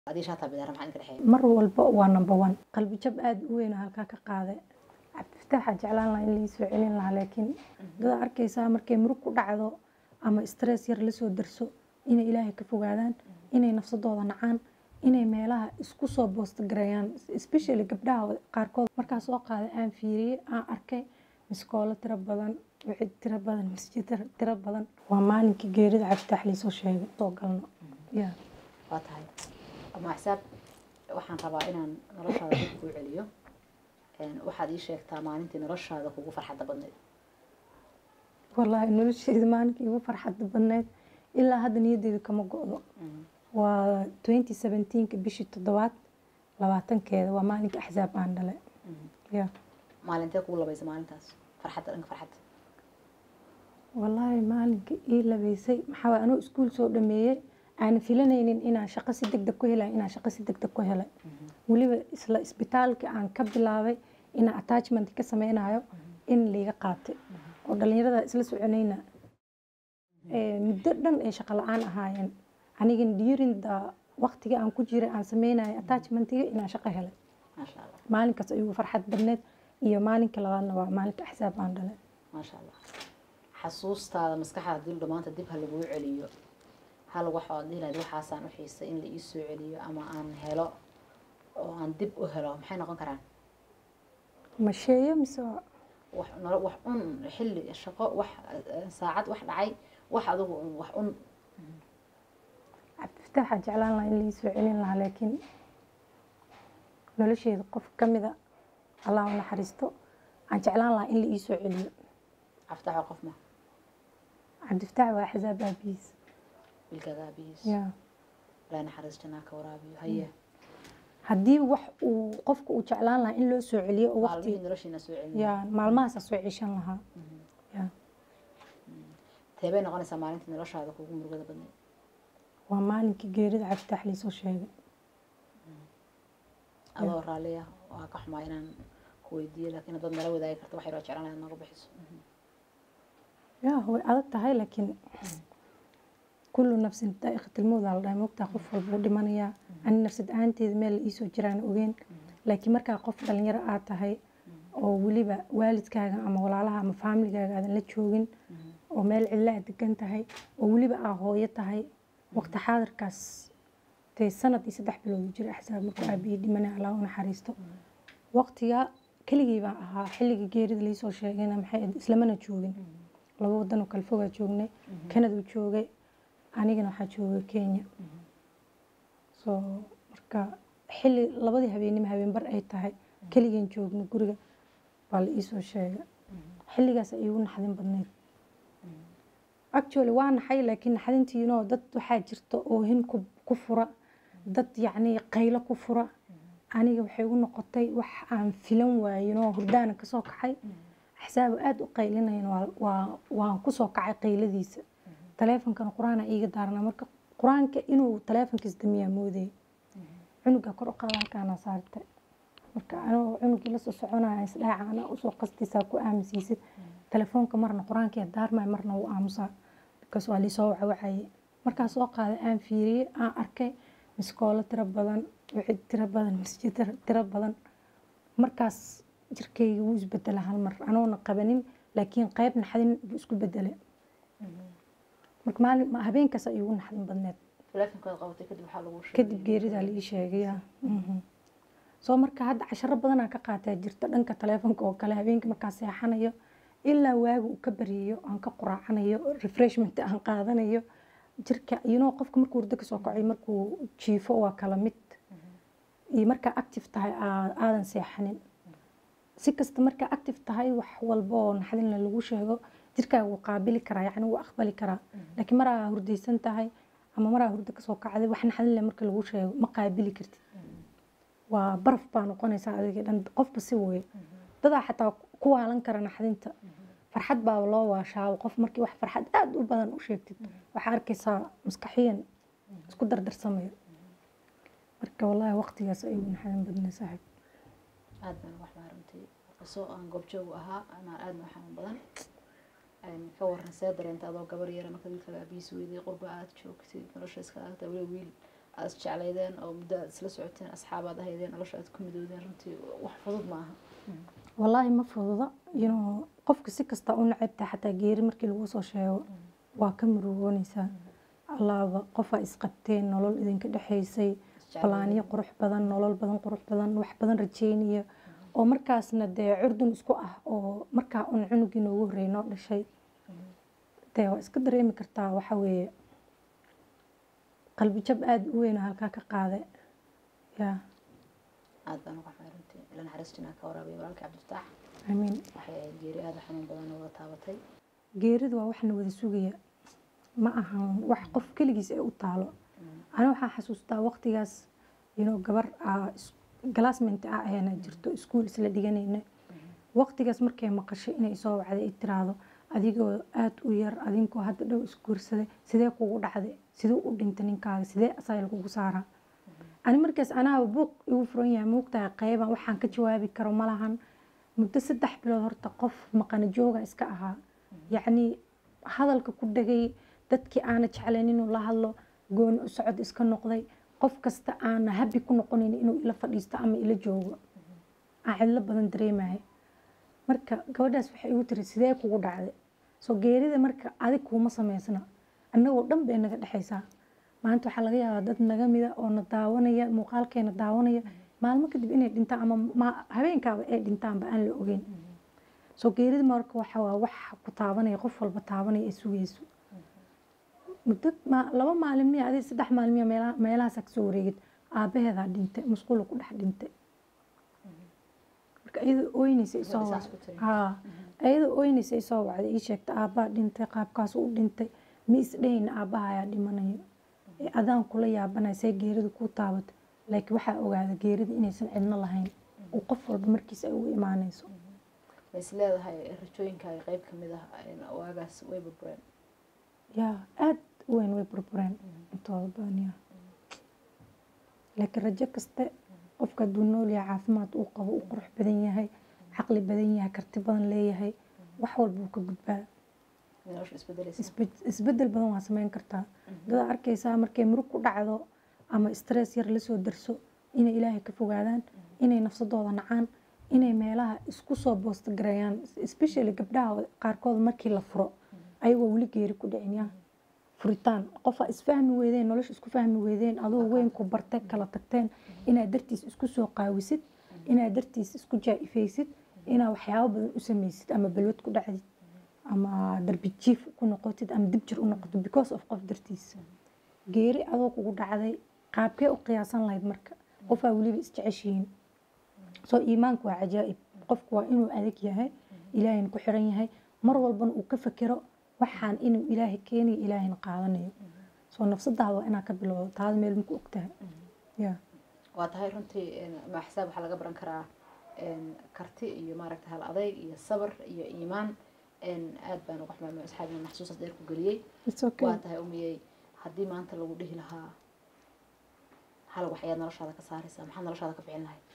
adii shaataa bidaara maxaa idinka dhexeeya mar walba waa number one qalbi jab aada u weyn oo halkaa ka qaaday cabdifataaxa jeclaan lahaa in laii soo celin lahaa laakiin dada arkaysaa markay murug ku dhacdo ama stress yar lasoo darso inay ilaahay ka fogaadaan inay nafsadooda nacaan inay meelaha isku soo boostagareeyaan especially gabdhaha qaarkood markaa soo qaaday aan fiiriyey aan arkay miskoolo tiro badan wixii tiro badan masjid tiro badan waa maalinkii geerida cabdifitaax liisoo sheegay soo galno ya waa tahay ama xisaab waxaan rabaa inaan noloshaada dib kuu celiyo waxaad ii sheegtaa maalintii noloshaada kugu farxadda badnayd wallaahi nolosheeda maalinkii igu farxadda badneyd ilaa hadda niyaddeeda kama go-do waa twenty seventeenka bishii toddobaad labaatankeeda waa maalinka axsaab aan dhalay ya maalintee kugu labaysa maalintaas farxadda dhanka farxadda wallaahi maalinka ii labeysay maxaa waay anoo iskuul soo dhameeyey aanan filanaynin inaan shaqo si deg deg ku helay inaan shaqo si deg deg ku helay weliba isla isbitaalka aan ka bilaabay inaan attachment ka sameynayo in liiga qaatay oo dhalinyarada isla soconayna muddo dhan ay shaqo la-aan ahaayeen anigana during the waqtiga aan ku jiray aan sameynayo attachmentiga inaan shaqo helay maasha allah maalinkaas ayuu farxad badneed iyo maalinka labaadna waa maalinka axsaab aan dhalay maasha allah xasuustaada maskaxda dil maanta dib ha laguu celiyo hal waxaad dhihi lahayd waxaasaan u xiisay in la ii soo celiyo ama aan helo oo aan dib u helo maxay noqon karaan masheeyo mise wax nolo wax un xilli shaqo wax saacad wax dhacay wax adigu un wax un cabdifataaxa jeclaan lahaa in laii soo celin lahaa laakiin nolosheeda qof ka mida allah u naxariisto aan jeclaan lahaa in la ii soo celiyo cabditaxo qof ma cabdifataax waa axsaab aabihiis wiilkaaga aabihiis ya ilaa naxariis jannaa ka waraabiyo haye haddii wax uu qofka uu jeclaan lahaa in loo soo celiyo oo waqti maalmihii noloshiina soo celin ya maalmahaasa soo ceshan lahaa ya teebay noqonaysaa maalintii noloshaada kugu murugada badneyd waa maalinkii geerida cabdifitaax liisoo sheegay adoo raalliya waa ka xumaa inaan ku weydiiyo laakiin haddaad nala wadaagi karto wax yaroo jeclaan inaad nooga bixiso ya way adag tahay laakiin kullu nafsin daa'iqatilmowd aa la dhahay mogtaa qof walba u dhimanayaa ani nafsad ahaanteeda meel la iisoo jiraan ogeyn laakiin markaa qof dhalinyaro aad tahay oo weliba waalidkaaga ama walaalaha ama faamiligaaga aadan la joogin oo meel cidla aad degan tahay oo weliba aa hooyo tahay waqti xaadirkaas dee sanad iyo saddex bilood u jira axsaab markuu aabihii dhimanay allah u naxariisto waqtiga keligii baan ahaa xilliga geerida laisoo sheegayna maxay ahayd islamana joogin laba wadan oo kale fogaa joognay kanaduu joogay anigana waxaa joogay kenya so marka xilli labadii habeenimo habeenbar ay tahay keligeen joogno guriga baa la iisoo sheegay xilligaas ay igu naxdin badneyd actually waa naxay laakiin naxdintiinoo dad waxaa jirta oohin ku ku fura dad yacni qaylo ku fura aniga waxay u noqotay wax aan filan waayinoo hurdaana kasoo kacay axsaaba aada u qaylinayn waa waan kusoo kacay qayladiisa taleefonkana qur-aana iiga daarnaa marka qur-aanka inuu taleefonkiis damiyaa moodayay cunuga kor u qaada halkaana saartay marka anoo cunugii lasoo soconaya isdhaaca anaa usoo qastaysaa ku aamusiisid telefoonka marna qur-aankii daarmaya marna wuu aamusaa bikaas waa liisoo wacwacaye markaa soo qaaday aan fiiriyey aan arkay miskoolo tiro badan wixii tiro badan masjid tiro badan markaas jirkayga wuu isbedela hal mar anoona qabanin laakiin qayb naxdin buu isku bedelay marka maalin habeenkaas ay igu naxdin badneed taleefonkaad qabatay kadib waxaa lagu sheegay kadib geeridaa la ii sheegaya soo marka hadda casharo badanaa ka qaataa jirta dhanka taleefonka oo kale habeenkii markaa seexanayo ilaa waaga uu ka baryayo aan ka quraacanayo refreshment aan qaadanayo jirka iyinoo qofka markuu hurdo kasoo kacay markuu jiifo waa kala mid iyo markaa active tahay aadan seexanin si kasta markaa active tahay wax walba oo naxdinle lagu sheego jirkaaga wuu qaabili karaa yacni wuu aqbali karaa laakiin maraa hurdaysan tahay ama maraa hurdo kasoo kacday wax naxdinle marka lagu sheego ma qaabili kartid waa baraf baa noqonaysaa adiga dhan qofba si weeye dadaa xataa ku waalan kara naxdinta farxad baaba loo waashaabo qof markii wax farxad aada u badan u sheegtid waxaa arkaysaa maskaxiyan isku dardarsamayo marka wallaahi waqtigaas ayuu naxdin badnay saaxiib aad baan wax baa runtii qiso aan goobjoog u ahaa ama aadna u xanuun badan ka waran see dareenta adoo gabar yara marka wiilkaaga aabihiis weydiyay qurba aad joogtid nolosha iska aagta weli wiil aad isjeclaydeen oo muddo aad isla socoteen asxaabaad ahaydeen nolosha aad ku midoodeen runtii wax fudud ma aha wallaahi ma fududa inuu qofka si kasta u nacabta xataa geeri markii lagu soo sheego waa ka murugoonaysaa allaaba qofaa isqabteen nolol idinka dhexaysay balaanyo qurux badan nolol badan qurux badan wax badan rajeynaya oo markaasna dee curdun isku ah oo markaa un cunugii noogu horreey noo dhashay dee waa iska dareemi kartaa waxa weeye qalbi jab aada u weyn oo halkaa ka qaada yaa aad baan uga xumay runtii ila naxariistinaa ka waraabay walaalkii cabdifataax amiin waxay ahayd geeri aada u xanuun badan oo wada taabatay geeridu waa waxna wada sugaya ma ahan wax qof keligiis ee u taalo ana waxaan xasuustaa waqtigaas inuu gabar galaasment ah ayana jirto iskuul isla dhiganayna waqtigaas markay maqashay inay soo wacday ay tiraahdo adigoo aada u yar adinkoo hadda dhow isguursaday sidee kugu dhacday siduu u dhintay ninkaaga sidee asaga lagugu saaraa ani markaas anaaba buuq igu furan yahay muugtahay qeyban waxaan ka jawaabi karo ma lahan muddo saddex bilood horta qof maqana jooga iska ahaa yacni hadalka ku dhegay dadkii aana jeclayn inuu la hadlo gooni u socod iska noqday qof kasta aana habi ku noqonayn inuu ila fadhiisto ama ila joogo aan cidlo badan dareemaya marka gabadhaas waxay igu tiri sidee kugu dhacday soo geerida marka adig kuuma sameysna annagoo dhan bay naga dhexaysaa maanta waxaa laga yaabaa dad naga mida oo na daawanaya muuqaalkeena daawanaya maalmo kadib inay dhintaan ama habeenkaaba ay dhintaanba aan la ogeyn soo geerida marka waxa waa wax ku taabanaya qof walba taabanaya ay sugayso muddo laba maalin miya adig saddex maalin miya meelahaasa kasoo wareegid aabaheedaa dhintay musqula ku dhex dhintay marka iyada ooynaysa isoo haa iyada ooynaysa isoo wacday ii sheegta aabbaa dhintay qaabkaas u dhintay ma isdhehayna aabbaha ayaa dhimanayo adaan kula yaabanaya see geerida kuu taabatay laakiin waxaa ogaada geerida inaysan cidno lahayn oo qof walba markiis ay ugu imaanayso ma is leedahay rajooyinkaaga qeyb ka mid ah waagaas way burbureen yaa aada u weyn way burbureen intooda badan yaa laakiin rajo kaste qofka hadduu nool yahay caafimaad uu qabo uu qurux badan yahay caqli badan yahay karti badan leeyahay wax walba uu ka gudbaa nolosha isbedelaysa isbedel badan waa sameyn kartaa dadaa arkaysaa markay murug ku dhacdo ama stress yar lasoo darso inay ilaahay ka fogaadaan inay nafsadooda nacaan inay meelaha isku soo boostagareeyaan especially gabdhaha qaarkood markii la furo ayagoo weli geeri ku dhicin yaa furitaan qofaa isfahmi weydeen nolosha isku fahmi weydeen adoo weyn ku bartay kala tagteen inaad dartiis isku soo qaawisid inaad dartiis isku jaa-ifaysid inaad waxyaabo badan u sameysid ama balwad ku dhacdid ama darbi jiif ku noqotid ama dib jir u noqoto because of qof dartiis geeri adoo kugu dhacday qaabkee u qiyaasan lahayd marka qofaa weliba isjeceshihiin soo iimaanku waa cajaa'ib qofku waa inuu adag yahay ilaahayna ku xiran yahay mar walbana uu ka fekero waxaan inuu ilaahay keenayo ilaahayna qaadanayo soo nafsadaada waa inaa ka bilowdo taada meel maku ogtahay ya waa tahay runtii ma xisaab waxaa laga baran karaa karti iyo maaragta hal adayg iyo sabar iyo iimaan aad baan uga xumaamay asxaabina maxsuusaas dheer ku geliyey waa tahay umiyey haddii maanta lagu dhihi lahaa hal wax ayaad noloshaada ka saaraysaa maxaad noloshaada ka bixin lahayd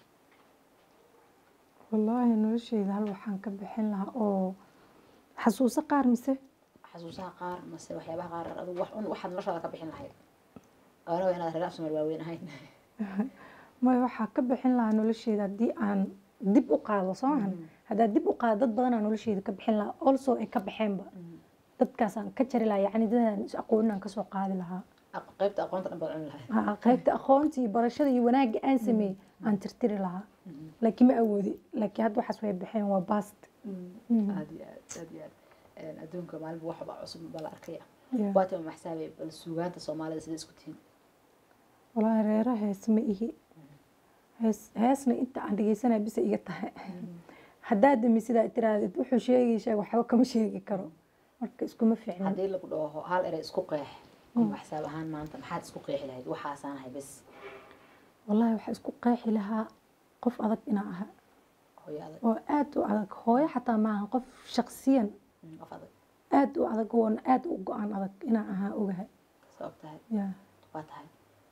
wallaahi nolosheyda hal waxaan ka bixin lahaa oo xasuuso qaar mise xasuusaha qaar mase waxyaabaha qaar adigu wax un waxaad noloshaada ka bixin lahayd oona inaad reer afsumar waaweyn ahayn maya waxaa ka bixin lahaa nolosheeda haddii aan dib u qaado soo mahan haddaa dib u qaado dad badanaa nolosheeda ka bixin lahaa also ay ka baxeenba dadkaasaan ka jari lahaa yacni dadaan is aqooninaan kasoo qaadi lahaa qaybta aqoonta dhan baad cuni lahayd qaybta aqoonta iyo barashada iyo wanaagga aan sameeyey aan tirtiri lahaa laakiin ma awoodi laakiin hadda waxaas way baxeen waa bast aad iyo aad aad iyo aad adduunka maalinba waxba cusub baa la arkaya waata maxsaabe bal suugaanta soomaalida sida isku tihiin walaahi reera hees ma ihi hees heesna inta aan dhegeysanaya bisa iga tahay haddaa dami sidaa tiraahdeed wuxuu sheegi sheeg waxba kama sheegi karo marka iskuma fiicna haddii lagu dhaho hal erey isku qeex maxsaab ahaan maanta maxaad isku qeexi lahayd waxaasaan ahay bes wallaahi waxaa isku qeexi lahaa qof adag inaa aha hooyo adag oo aad u adag hooyo xataa maaha qof shaqsiyan qof adag aad u adag oona aad u go-aan adag inaa ahaa ogahay sabab tahay ya waa tahay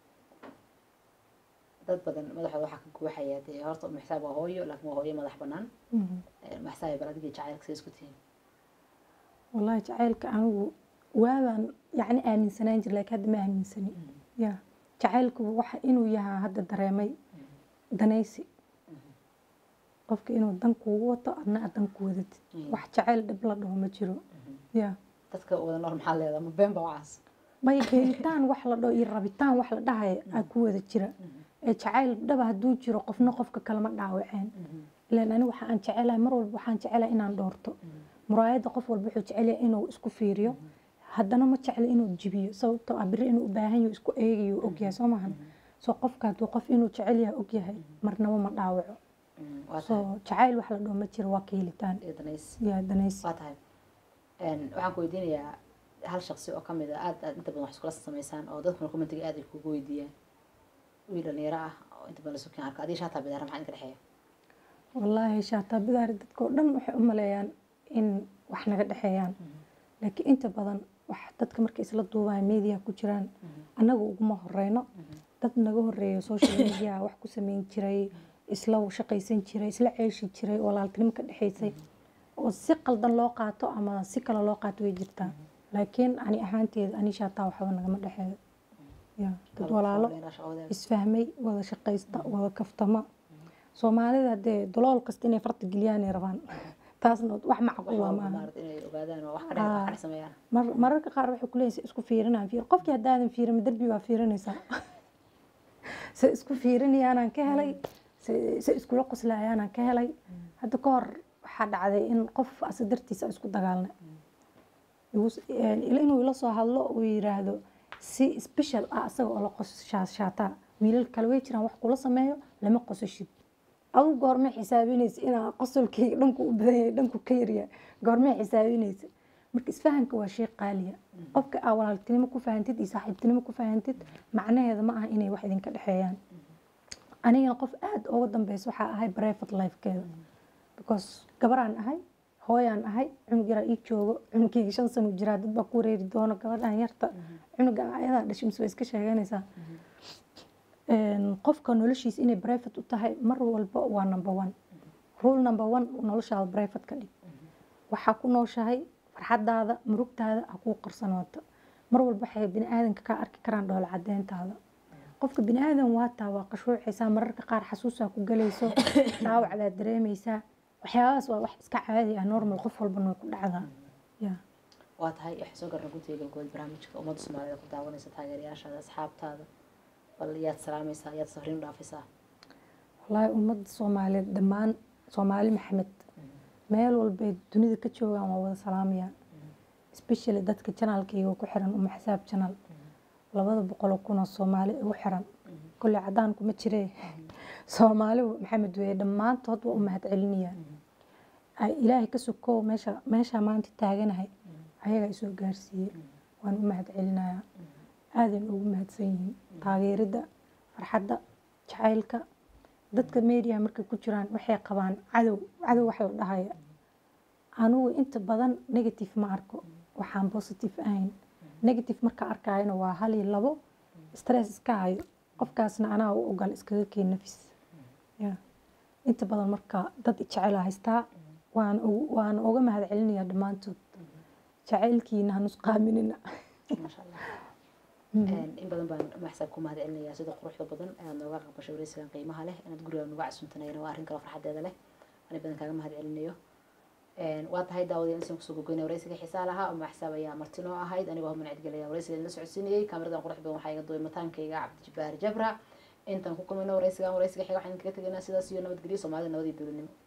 dad badan madaxooda waxaa ka guuxaya dee horta maxsaab waa hooyo laakiin waa hooyo madax banaan maxsaab bal adigii jacaylka sida isku tihiin wallaahi jacaylka anigu waabaan yacni aaminsanaan jir laakiin hadda ma aaminsani ya jacaylku waxa inuu yahaa hadda dareemay danaysi qofka inuu dan kuugu wato adna aad dan ku wadatid Mm. wax jacayl dhib la dhaho ma jiro ya dadka wada nool maxaa leedaha ma been ba wacaas may geelitaan wax la dhaho iyo rabitaan wax la dhahaya aa ku wada jira ee jacayl dhaba hadduu jiro qofna qofka kalema dhaawaceen ilaan ani waxa aan jecelahay mar walba waxaan jecelahay inaan dhoorto muraayadda qof walba wuxuu jecelyahay inuu isku fiiriyo haddana ma jecla inuu jibiyo sababtoo ah biri inuu u baahan yaho isku eegayo ogyahay soo maahan soo qofka hadduu qof inuu jecel yahay ogyahay marnaba ma dhaawaco waa tahay soo jacayl wax la dhaho ma jiro waa keelitaan iyo danays yaa danaysi waa tahay Een, waxaan ku weydiinayaa hal shaqsi oo kamid a aad aad inta badan wax iskula samaysaan oo dadkuna commentiga aad ay kugu weydiiyaan wiil dhalinyaro ah oo inta badan la sukin arka adiga shaataa bidaara maxaa idinka dhexeeya wallaahi shaataa bidaari dadkao dhan waxay u maleeyaan in wax naga dhexeeyaan laakiin inta badan wax dadka markay isla duubaya media ku jiraan annaga uguma horeyno dad naga horeeyo social media wax ku sameyn jiray isla shaqaysan jiray isla ceeshi jiray walaaltinimo ka dhexaysay oo si qaldan loo qaato ama si kale loo qaato way jirtaa laakiin ani ahaanteeda ani shaataa waxba nagama dhexeeyo ya dad walaalo isfahmay wada shaqaysta wada kaftama soomaalida hadee dalool kasta inay farta geliyaan ay rabaan taasna wax macquula maaha maarata inay ogaadaan oo wax ka dhex wax ka dhex sameeyaan mar- mararka qaar waxay ku leeyihin isku fiirinaan fiir qofkii haddaadan fiirin derbi waa fiirinaysaa se isku fiirinayaanaan ka helay se se iskula qoslayaanaan ka helay hadda ka hor waxaa dhacday in qof asa dartiisa isku dagaalnay igu- een, ila inuu ila soo hadlo uu yiraahdo si special ah asaga oo la qosshaashaataa wiilal kale way jiraan wax kula sameeyo lama qosashid adigu goormee xisaabinaysa inaa qosolkayga dhanku u badan yahay dhanku ka yaryahay goormee xisaabinaysa marka isfahanka waa shay qaaliya qofka aa walaaltinimo ku fahantid iyo saaxiibtinimo ku fahantid macnaheeda ma aha inay wax idinka dhexeeyaan anigana qof aada uga dambeysa waxaa ahay private lifekeeda because gabaraan ahay hooyaan ahay cunug yaraa ii joogo cunugkayga shan sano jiraa dad baa ku wareeri doono gabadhan yarta cunuga ayadaa dhashay mise way iska sheeganaysaa Een, qofka noloshiisa inay private u tahay mar walba waa number one rule number one noloshaada private ka dhig waxaa ku nooshahay farxadaada murugtaada ha kuu qarsanooto mar walba waxay bini aadanka kaa arki karaan dhoola cadeyntaada qofka bini aadan waataa waa qashruucaysaa mararka qaar xasuusaa ku galayso dhaawacdaad dareemaysaa waxyaabahaas waa wax iska caadi ah normal qof walbana way ku dhacdaa ya waa tahay waxay soo garna guntiga galgood barnaamijka ummadda soomaalida ku daawanaysa taageerayaashaada asxaabtaada bal yaad salaamaysaa yaad safriin u dhaafaysaa wallaahi ummadda soomaaliyeed dhammaan soomaali maxamed meel walbay dunida ka joogaan waa wada salaamaya especially dadka janaalkayga ku xiran uma xisaab janaal labada boqoloo kunoo soomaali ugu xiran kolley cadaan kuma jiree soomaali maxamed weeye dhammaantood waa u mahad celinayaan ay ilaahay ka sokow meesha meeshaa maanta taaganahay ayagaa isoo gaarsiiyey waan u mahad celinayaa aadan ugu mahadsan yihiin taageeridda farxadda jacaylka dadka media markay ku jiraan waxay qabaan cadow cadow wax la dhahaya anugu inta badan negative ma arko waxaan positive ahayn negative marka arkayana waa hal iyo labo stress iska hayo qofkaasna anaa u ogal iskaga keen nafis ya inta badan marka dad jecel haystaa waan ugu- waan uga mahad celinayaa dhammaantood jacaylkiina hanusqaaminina maasha allah Een, in badan baan maxsab ku mahad celinayaa sida quruxda badan ayaad nooga aqbashay wareysigan qiimaha leh inaad guriga nuga casuuntanayna waa arrin kale farxadeeda leh ani badan kaaga mahad celinayo Een, waa tahay daawadeen insan kusoo gogoynaya wareysiga xiisaa lahaa oo maxsaab ayaa marti noo ahayd anigoo hubman cidgelaya wareysiga la socodsiinayay kaamiradan qurux badan waxaa iga duway mataankayga cabdijabaar jabra intaan ku kulmayno wareysigan wareysiga xiga waxaan kaga tegaynaa sidaas iyo nabadgelyo soomaalida nabad iyo dowladnimo